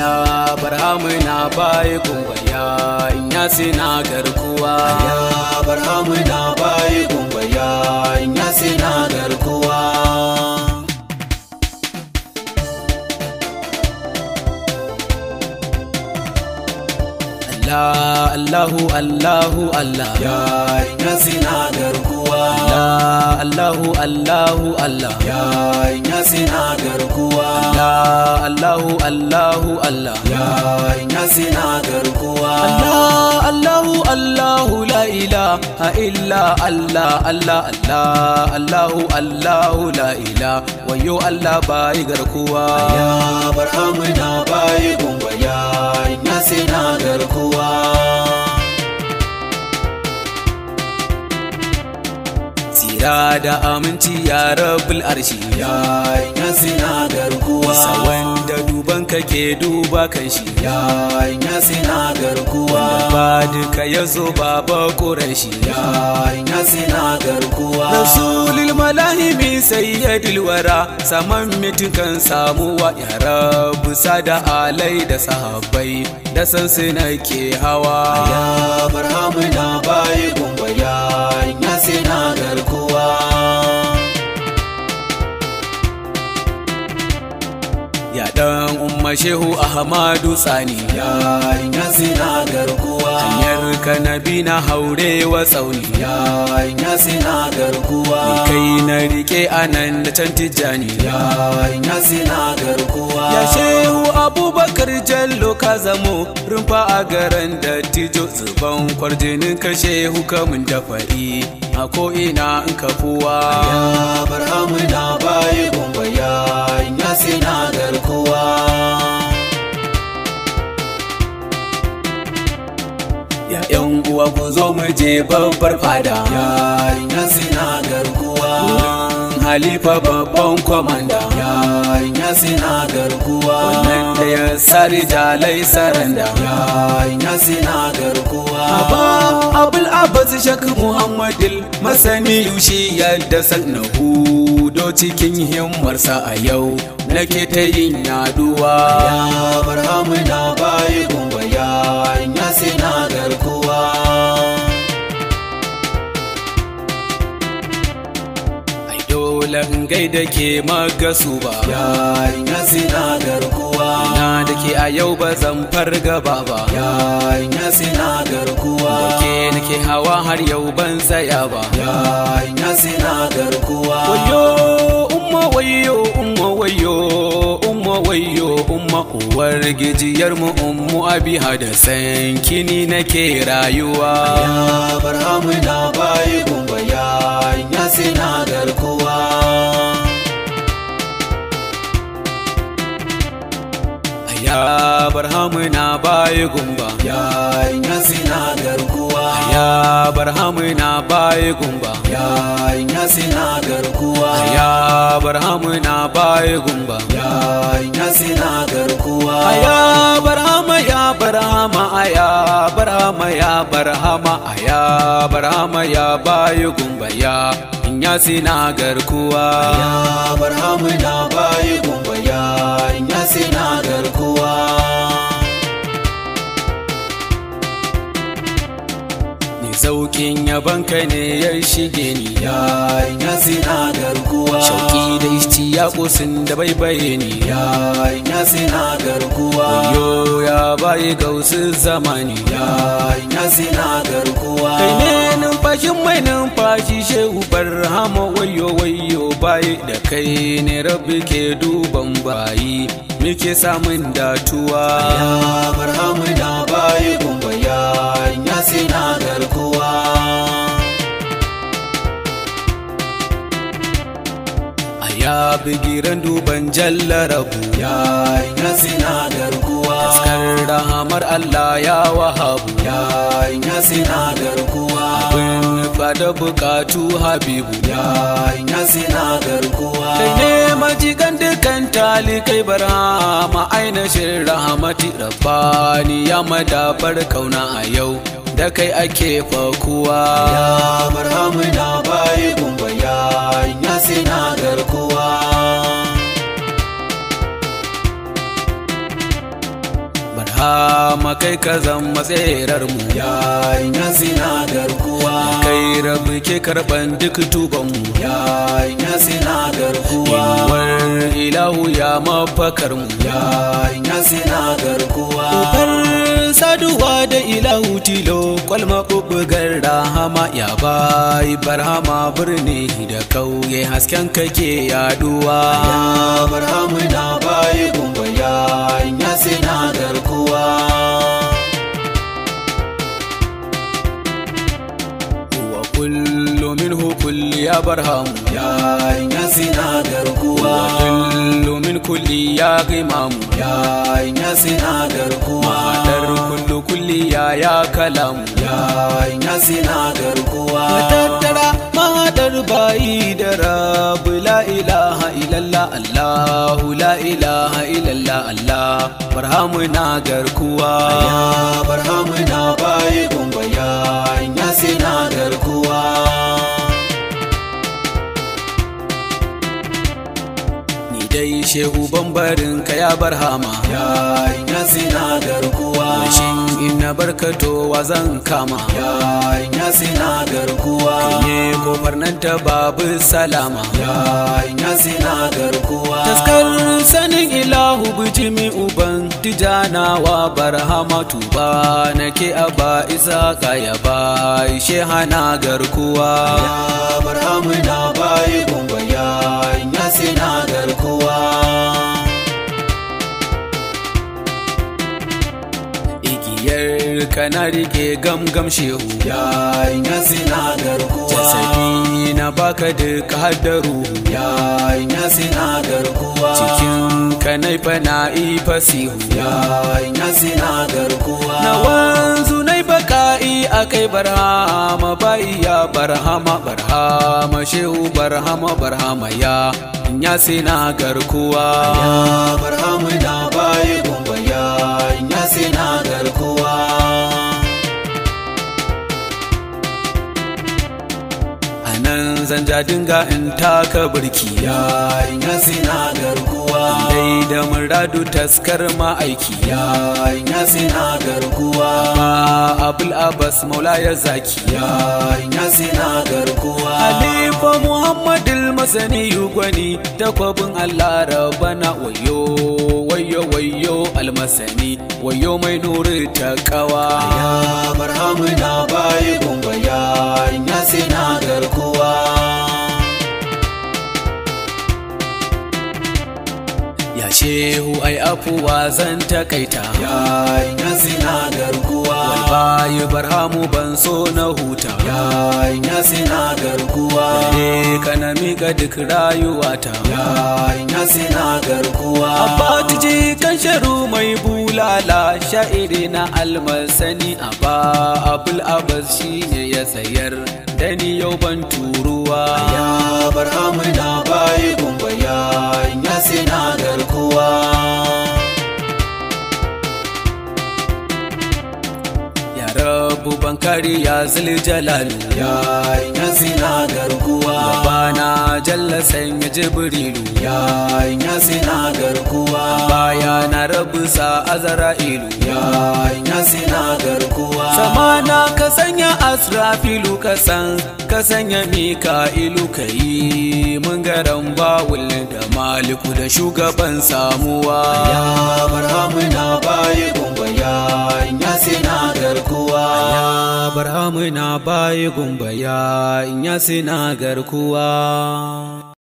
ya barhamu na bayi kumbaya in ya sina garkuwa ya barhamu na bayi gumbaya in ya sina garkuwa Allah Allahu Allahu Allah ya in ya sina garkuwa Allah Allahu Allahu Allah ya in ya sina garkuwa Allah Allahu Allahu Allah ya in ya sina garkuwa Allah Allahu Allahu la ilaha illa Allah Allah Allah Allahu Allahu la ilaha wayo Allah bai garkuwa ya barhamu na bayi gumbaya in ya sina garkuwa Tsira da aminci ya rabul arshi ya in ya sina garkuwa Sa wanda duban ka ke duba kan shi ya in ya sina garkuwa ba duka ya zo baba ƙurashi ya in ya sina garkuwa Rasulul malahimi sayyidul wara saman mitukan samuwa ya rabu sada alai da sahabbai da san su nake hawa ya barhamu na bayi gumbaya in ya sina garkuwa ya dan umma shehu ahmadu tsani ya in ya sina garkuwa hanyar kanabi na haure wa tsauni ya in ya sina garkuwa kai na rike anan da can tijjani ya in ya sina garkuwa ya shehu abubakar jallo ka zamo rumfa a garan da tijo zuban kwarjinin ka shehu kamun da fa'i a ko'ina in ka fuwa ya barhamu na bayi gumbaya in ya sina garkuwa ya yan uwa ku zo mu je babbar fada ya in ya sina garkuwa Wurin halifa babban kwamanda ya in ya sina garkuwa wannan da ya sari jalai saranda ya in ya sina garkuwa Aba Abul Abbas Shak Muhammadil masani yushi yadda na hudo cikin himmarsa a yau nake ta yin yaduwa ya barhamu na bayi gumbaya in ya sina garkuwa ai dole in gaida ke magasu ba ya in ya sina garkuwa na da ke a yau ba zan farga ba ba ya in ya sina garkuwa da ke nake hawa har yau ban tsaya ba ya in ya sina garkuwa wayo umma wayo umma wayo umma wayo umma uwar gijiyar mu ummu abiha da san kini nake rayuwa ya barhamu na bayi gumbaya in ya sina garkuwa ya barhamu na bayi gumba ya in ya sina garkuwa ya barhamu na bayi gumba ya in ya sina garkuwa ya barhamu na bayi gumba ya in ya sina garkuwa aya barhama ya barhama aya barhama ya barhama aya barhama ya bayi gumba ya in ya sina garkuwa ya barhamu na bayi gumbaya in ya sina garkuwa ni saukin yabanka ne ya shige ni ya in ya sina garkuwa shauki da ishti ya kusin da baibaye ni ya in ya sina garkuwa yo ya bayi gausu zamani ya in ya sina garkuwa kai ne numfashin mai numfashi shehu barhama wayo wayo bayi da kai ne rabbi ke duban bayi muke samun datuwa ya barhamu na bayi gumbaya in ya sina garkuwa a ya bigiran duban jallarabu ya in ya sina garkuwa taskar rahamar Allah ya wahabu ya in ya sina garkuwa bin fada bukatu habibu ya in ya sina garkuwa kai ne majigan dukan talikai barhama ainihin rahamati rabbani ya madabar kauna a yau da kai ake fakuwa ya barhamu na bayi gumbaya in ya sina garkuwa barhama kai ka zama tserar mu ya ya sina garkuwa kai rabu ke karban duk tuban mu ya ya sina garkuwa war ilahu ya mafakar mu ya ya sina garkuwa Kofar saduwa da ilahu tilo kwalma bubbugar rahama ya bai barhama birni da kauye hasken kake yaduwa ya barhamu na bayi gumba ya ya sina garkuwa wa kullu minhu kulli ya barhamu ya ya sina garkuwa kullu min kulli ya gimamu ya ya sina garkuwa dar kullu kulli ya ya kalamu ya ya sina garkuwa tattara mahadar bayi da rabu la ilaha illallah allahu la ilaha illallah allah barhamu na garkuwa ya barhamu na bayi gumba ya ya sina garkuwa ni dai shehu bambarin ka ya barhama ya ya sina garkuwa shin in na barkato wa zan kama ya ya sina garkuwa ne kofar nan ta babu salama ya ya sina garkuwa taskar sanin ilahu bijimi uban tijanawa barhama tuba nake a ba isa ya ba shehana garkuwa ya barhamu na bayi gumba ya ya sina garkuwa igiyar kana rike gamgam shehu ya ya sina garkuwa jasadi na baka duka haddaru ya ya sina garkuwa cikin kanai fana ifasihu ya ya sina garkuwa na wanzu nai baka'i akai barhama bai ya barhama barhama shehu barhama barhama ya ya sina garkuwa ya barhamu na bayi gumba ya ya sina garkuwa a nan zan ja dinga in taka birki ya ya sina garkuwa dai da muradu taskar ma'aiki ya ya sina garkuwa ma abul abbas maula ya zaki ya ya sina garkuwa Halifa Muhammadul Masani gwani takwabin Allah rabana wayo wayo wayo almasani wayo mai nuri ta kawa ya barhamu na bayi gumba ya ya sina garkuwa ya shehu ai afuwa zan takaita ya ya sina garkuwa bayi barhamu ban so na huta ya ya sina garkuwa ne kana mika duk rayuwata ya ya sina garkuwa Abatiji kan sharu mai bulala sha'iri na almasani a ba abul abbas shi ne ya sayar da ni yau ban turuwa ya barhamu na bayi gumba ya ya sina garkuwa ya rabu ban kariya zil jalalu ya ya sina garkuwa bana jalla sanya jibrilu ya ya sina garkuwa baya na rabu sa azra'ilu ya ya sina garkuwa samana ka sanya asrafilu ka san ka sanya mika'ilu ka yi mun garan bawul da maliku da shugaban samuwa ya barhamu na bayi gumba ya ya sina garkuwa ya barhamu na bayi gumba ya in ya sina garkuwa